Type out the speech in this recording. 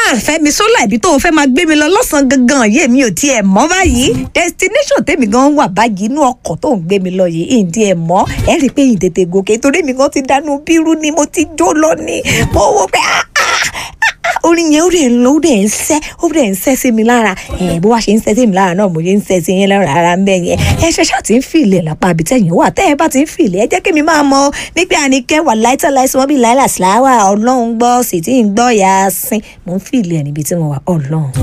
fẹ́mi sólà ibi tó o fẹ́ máa gbé mi lọ lọ́sàn-án gangan yé mi ò tiẹ̀ mọ̀ báyìí destination tèmi gan wà báyìí inú ọkọ̀ tó ń gbé mi lọ yìí ìdí ẹ̀ mọ́ ẹ rí i pé ìtètè gòkè torí mi gan ti dánú bírú ni mo ti jó lọ ni mo wò pé ah ah orin yẹn ó dẹ̀ ń lọ ó dẹ̀ ń sẹ́ ó dẹ̀ ń sẹ́ sí mi lára ẹ̀ bó wá ṣe ń sẹ́ sí mi lára náà mo ṣe ń sẹ́ sí yín lára ara ń bẹ̀ yẹn ẹ ṣe ṣáà ti ń fìlẹ̀ lápá àbí tẹ̀yìn wà tẹ́ ẹ bá ti ń fìlẹ̀ ẹ jẹ́ kí mi máa mọ nígbà àníkẹ́ wà láìtọ́ láìsí wọn bí láìlà síláwà ọlọ́run gbọ́ sì tí ń gbọ́ yà á sín mo ń fìlẹ̀ níbi tí mo wà ọlọ́run.